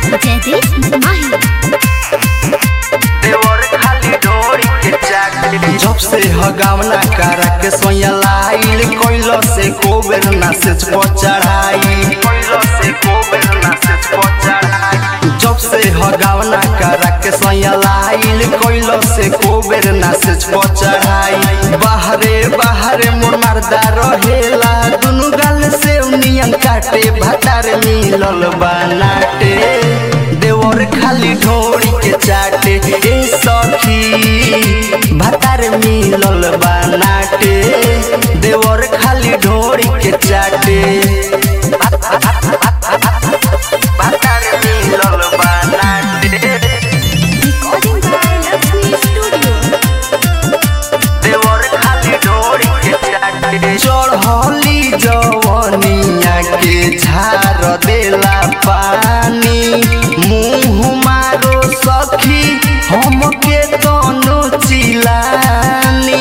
जयदीप माही देवर खाली डोरी के चाकरी जब से हगावना करा के सोया लाइल कोइलो से कोबेर ना से चढ़ाई कोइलो से कोबेर ना से चढ़ाई जब से हगावना करा के सोया लाइल कोइलो से कोबेर ना से चढ़ाई बाहरे बाहरे मोर मर्दा रहेला दुनु गाल से नियन काटे भतार मिलल बनाटे देवर खाली ढोरी के चाटे ए सखी भतार मिलल बनाटे देवर खाली ढोरी के चाटे भतार मिलल बनाटे रिकॉर्डिंग बाय लक्ष्मी स्टूडियो देवर खाली डोरी के चाटे चढ़ली जवनिया के झार देला पानी मुँह मारो सखी हमके दोनों चिलानी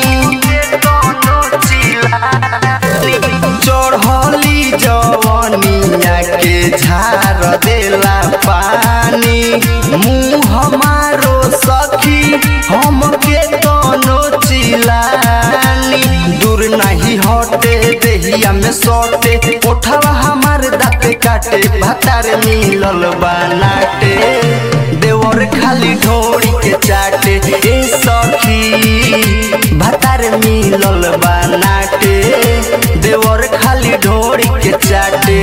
चढ़ली जवनिया के झार देला पानी मुँह मारो सखी हमके दोनों चिलानी दूर नहीं हटे देहिया में सटे उठावा हमार दाँत काटे भतार मिलल बनाटे देवर खाली ढोरी के चाटे ए सखी भतार मिलल बनाटे देवर खाली ढोरी के चाटे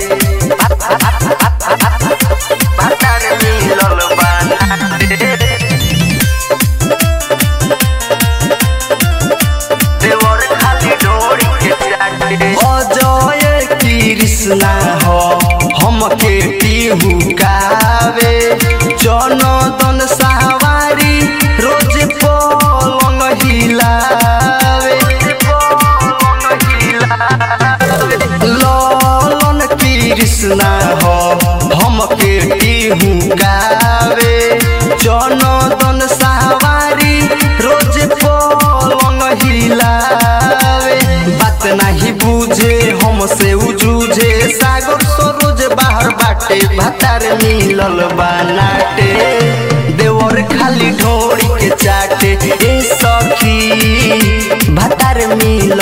भतार मिलल बनाटे देवर खाली डोरी के चाटे अजय कृष्णा हो हमके टीहू कावे जनदन सवारी रोज पलंग हिलावे ललन कृष्णा हो हमके टीहू गावे जनदन सवारी रोज पलंग हिलावे बात नहीं बुझे हमसे उजूझे सागर सरोज बाहर बाटे भतार मिलल बनाटे देवर खाली ढोरी के चाटे ए सखी भतार मिलल